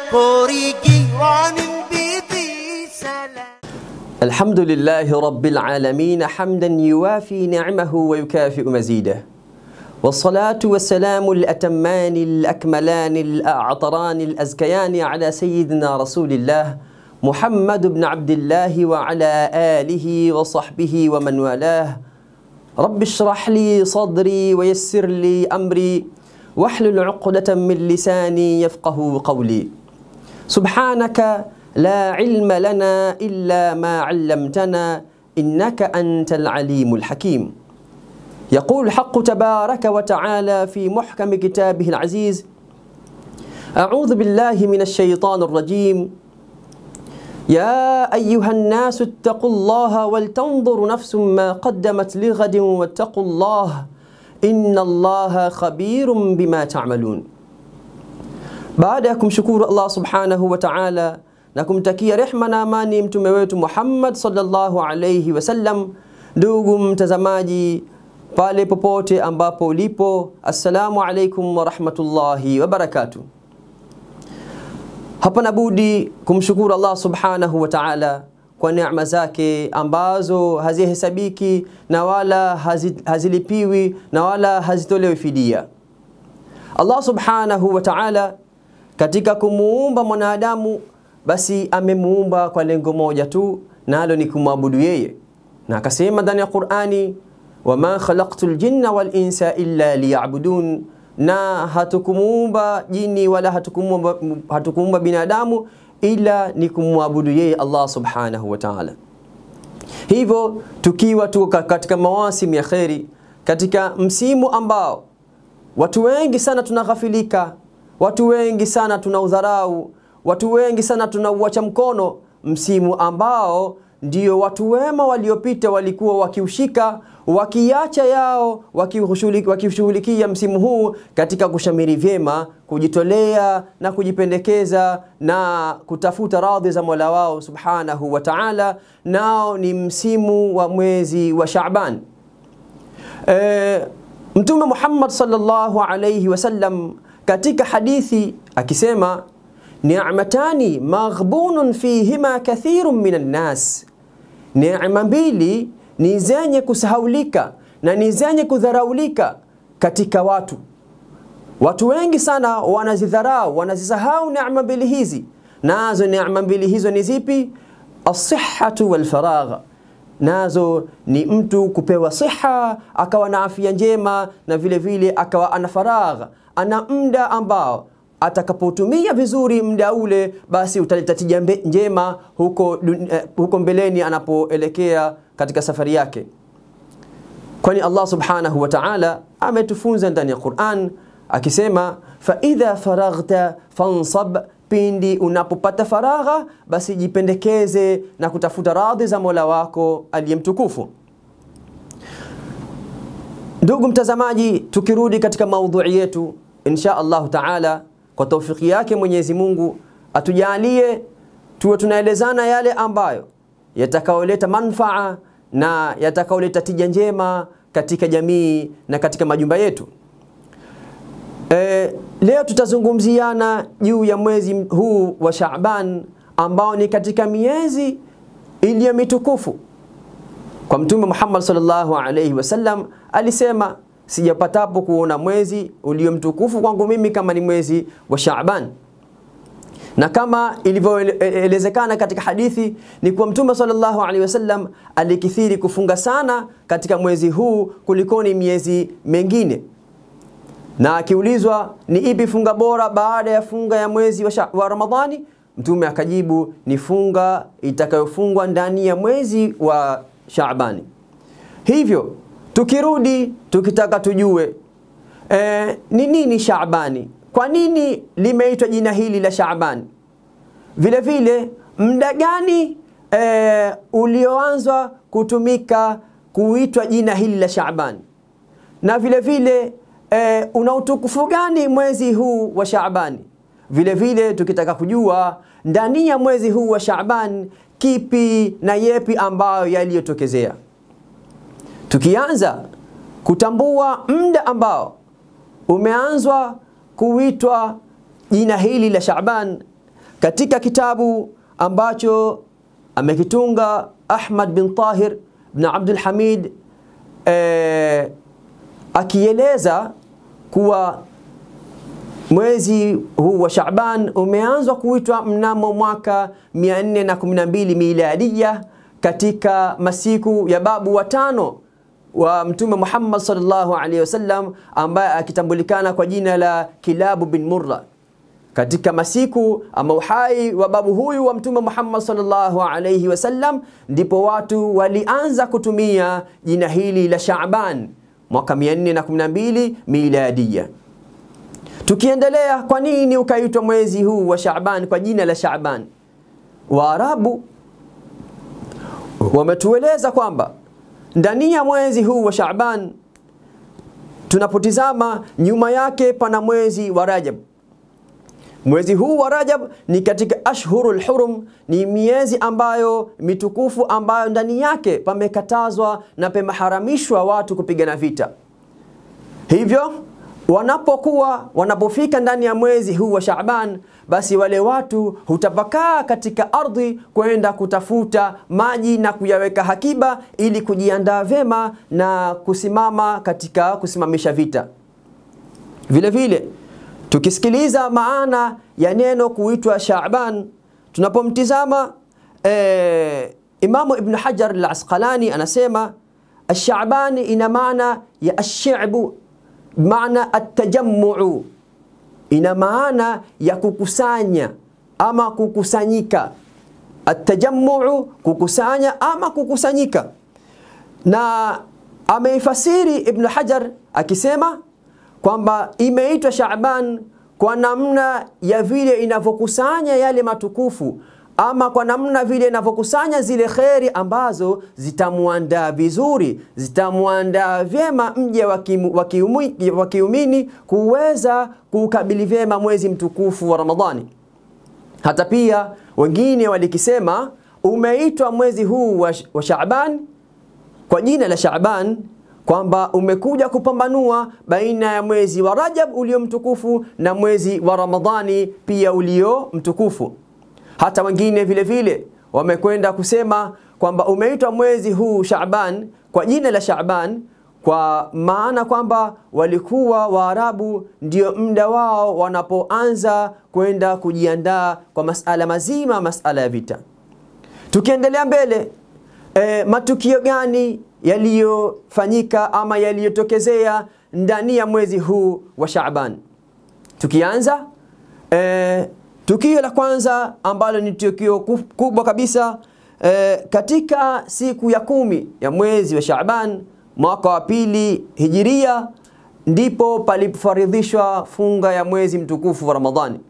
കോറിക്കുവാൻ بذي سلام الحمد لله رب العالمين حمدا يوافي نعمه ويكافئ مزيده والصلاة والسلام الأتمان الأكملان الأعطران الأزكيان على سيدنا رسول الله محمد بن عبد الله وعلى آله وصحبه ومن والاه رب اشرح لي صدري ويسر لي أمري واحلل عقدة من لساني يفقه قولي سبحانك لا علم لنا إلا ما علمتنا إنك أنت العليم الحكيم يقول الحق تبارك وتعالى في محكم كتابه العزيز أعوذ بالله من الشيطان الرجيم يا أيها الناس اتقوا الله ولتنظر نفس ما قدمت لغد واتقوا الله إن الله خبير بما تعملون baada ya kumshukuru Allah subhanahu wa ta'ala na kumtakia rehma na amani mtume wetu Muhammad sallallahu alayhi wasallam, ndugu mtazamaji pale popote ambapo ulipo, assalamu alaikum wa rahmatullahi wa barakatuh. Hapana budi kumshukuru Allah subhanahu wa ta'ala kwa neema zake ambazo hazihesabiki na wala hazi, hazilipiwi na wala hazitolewi fidia. Allah subhanahu wa ta'ala katika kumuumba mwanadamu basi amemuumba kwa lengo moja tu nalo ni kumwabudu yeye na akasema ndani ya Qur'ani wama khalaqtul jinna wal insa illa liya'budun na hatukumuumba jini wala hatukumuumba, hatukumuumba binadamu ila ni kumwabudu yeye Allah subhanahu wa ta'ala hivyo tukiwa tu katika mawasimu ya kheri katika msimu ambao watu wengi sana tunaghafilika watu wengi sana tunaudharau, watu wengi sana tunauacha mkono, msimu ambao ndio watu wema waliopita walikuwa wakiushika wakiacha yao wakishughulikia msimu huu katika kushamiri vyema, kujitolea na kujipendekeza na kutafuta radhi za Mola wao subhanahu wa ta'ala, nao ni msimu wa mwezi wa Shaaban. E, Mtume Muhammad sallallahu alayhi wasallam katika hadithi akisema ni'matani maghbunun fihima kathirun minan nas, neema mbili ni zenye kusahaulika na ni zenye kudharaulika katika watu. Watu wengi sana wanazidharau, wanazisahau neema mbili hizi. Nazo neema mbili hizo ni zipi? As-sihhatu wal faragha nazo ni mtu kupewa siha akawa na afya njema na vile vile akawa ana faragha ana muda ambao atakapotumia vizuri muda ule basi utaleta tija njema huko, uh, huko mbeleni anapoelekea katika safari yake kwani Allah subhanahu wa ta'ala ametufunza ndani ya Qur'an akisema fa idha faraghta fansab pindi unapopata faragha basi jipendekeze na kutafuta radhi za Mola wako aliyemtukufu. Ndugu mtazamaji, tukirudi katika maudhui yetu insha Allah taala, kwa taufiki yake Mwenyezi Mungu atujalie tuwe tunaelezana yale ambayo yatakaoleta manfaa na yatakaoleta tija njema katika jamii na katika majumba yetu. E, leo tutazungumziana juu ya mwezi huu wa Shaaban ambao ni katika miezi iliyo mitukufu. Kwa Mtume Muhammad sallallahu alaihi wasallam alisema, sijapatapo kuona mwezi ulio mtukufu kwangu mimi kama ni mwezi wa Shaaban. Na kama ilivyoelezekana katika hadithi ni kuwa Mtume sallallahu alaihi wasallam alikithiri kufunga sana katika mwezi huu kulikoni miezi mengine na akiulizwa ni ipi funga bora baada ya funga ya mwezi wa, wa Ramadhani, Mtume akajibu ni funga itakayofungwa ndani ya mwezi wa Shaabani. Hivyo tukirudi tukitaka tujue e, ni nini Shaabani, kwa nini limeitwa jina hili la Shaabani, vile vile muda gani e, ulioanzwa kutumika kuitwa jina hili la Shaabani, na vile vile e, una utukufu gani mwezi huu wa Shaabani? Vile vile tukitaka kujua ndani ya mwezi huu wa Shaaban kipi na yepi ambayo yaliyotokezea. Tukianza kutambua muda ambao umeanzwa kuitwa jina hili la Shaaban, katika kitabu ambacho amekitunga Ahmad bin Tahir bin Abdul Hamid eh, akieleza kuwa mwezi huu wa Shaaban umeanzwa kuitwa mnamo mwaka 412 miladia katika masiku ya babu watano wa Mtume Muhammad sallallahu alaihi wasallam ambaye akitambulikana kwa jina la Kilabu bin Murra. Katika masiku ama uhai wa babu huyu wa Mtume Muhammad sallallahu alaihi wasallam ndipo watu walianza kutumia jina hili la Shaaban mwaka 412 miladia. Tukiendelea, kwa nini ukaitwa mwezi huu wa Shaaban kwa jina la Shaaban? Waarabu wametueleza kwamba ndani ya mwezi huu wa Shaaban tunapotizama nyuma yake pana mwezi wa Rajab. Mwezi huu wa Rajab ni katika ashhurul hurum, ni miezi ambayo mitukufu ambayo ndani yake pamekatazwa na pameharamishwa watu kupigana vita. Hivyo wanapokuwa wanapofika ndani ya mwezi huu wa Shaaban, basi wale watu hutapakaa katika ardhi kwenda kutafuta maji na kuyaweka hakiba ili kujiandaa vyema na kusimama katika kusimamisha vita. Vile vile tukisikiliza maana ya neno kuitwa Shaaban, tunapomtizama eh, Imamu Ibn Hajar al-Asqalani anasema Ash-Sha'bani ina maana ya ash-shi'bu maana atajammuu, ina maana ya kukusanya ama kukusanyika. Atajammuu, kukusanya ama kukusanyika. Na ameifasiri Ibn Hajar akisema kwamba imeitwa Shaaban kwa namna ya vile inavyokusanya yale matukufu ama kwa namna vile inavyokusanya zile kheri ambazo zitamwandaa vizuri, zitamwandaa vyema mja wa kiumini kuweza kuukabili vyema mwezi mtukufu wa Ramadhani. Hata pia wengine walikisema umeitwa mwezi huu wa, wa Shaaban kwa jina la Shaaban kwamba umekuja kupambanua baina ya mwezi wa Rajab ulio mtukufu na mwezi wa Ramadhani pia ulio mtukufu. Hata wengine vile vile wamekwenda kusema kwamba umeitwa mwezi huu Shaaban kwa jina la Shaaban kwa maana kwamba walikuwa Waarabu ndio muda wao wanapoanza kwenda kujiandaa kwa masala mazima, masala ya vita. Tukiendelea mbele, e, matukio gani yaliyofanyika ama yaliyotokezea ndani ya mwezi huu wa Shaaban? Tukianza e, Tukio la kwanza ambalo ni tukio kubwa kabisa e, katika siku ya kumi ya mwezi wa Shaaban mwaka wa pili hijiria, ndipo palipofaridhishwa funga ya mwezi mtukufu wa Ramadhani.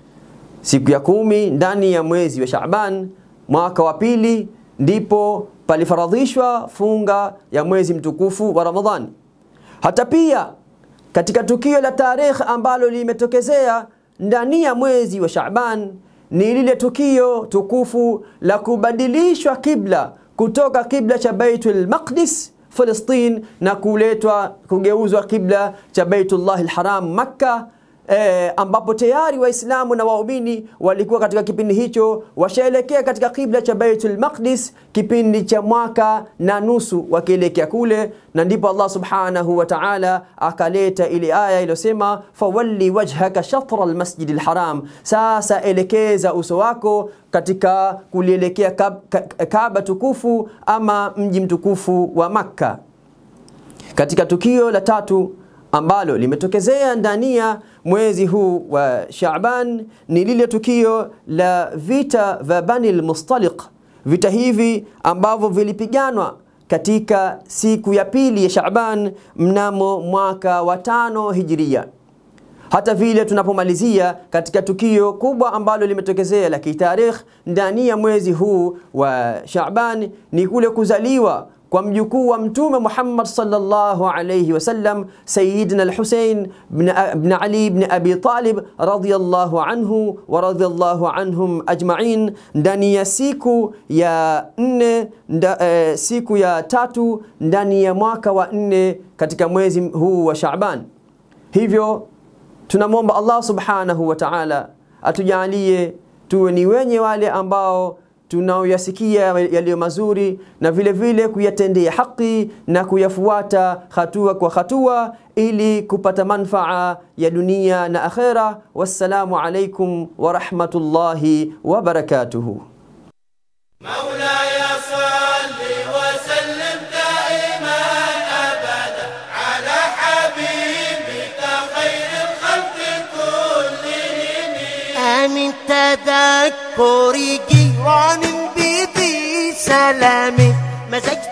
Siku ya kumi ndani ya mwezi wa Shaaban mwaka wa pili ndipo palifaradhishwa funga ya mwezi mtukufu wa Ramadhani. Hata pia katika tukio la tarikh ambalo limetokezea ndani ya mwezi wa Shaaban ni lile tukio tukufu la kubadilishwa kibla kutoka kibla cha Baitul Maqdis Palestine na kuletwa kugeuzwa kibla cha Baitullah al-Haram Makka e, ambapo tayari Waislamu na waumini walikuwa katika kipindi hicho washaelekea katika kibla cha Baitul Maqdis kipindi cha mwaka na nusu wakielekea kule, na ndipo Allah subhanahu wa ta'ala akaleta ile aya iliyosema fawalli wajhaka shatra almasjid alharam, sasa elekeza uso wako katika kulielekea Kaaba tukufu ama mji mtukufu wa Makka. Katika tukio la tatu ambalo limetokezea ndani ya mwezi huu wa Shaaban ni lile tukio la vita vya Bani al-Mustaliq. Vita hivi ambavyo vilipiganwa katika siku ya pili ya Shaaban mnamo mwaka wa tano Hijiria. Hata vile tunapomalizia katika tukio kubwa ambalo limetokezea la kitarikh ndani ya mwezi huu wa Shaaban ni kule kuzaliwa kwa mjukuu wa Mtume Muhammad sallallahu alayhi wasallam Sayyidina al-Husayn ibn Ali ibn Abi Talib radhiyallahu anhu wa radhiyallahu anhum ajma'in, ndani ya siku ya nne nda, eh, siku ya tatu ndani ya mwaka wa nne katika mwezi huu wa Shaaban. Hivyo tunamwomba Allah subhanahu wa ta'ala atujalie tuwe ni wenye wale ambao tunaoyasikia yaliyo mazuri na vile vile kuyatendea haki na kuyafuata hatua kwa hatua ili kupata manfaa ya dunia na akhera wassalamu alaikum warahmatullahi wabarakatuhu مولاي صل وسلم دائما ابدا على حبيبك خير الخلق كلهم من تذكر جيران بذي سلام مزجت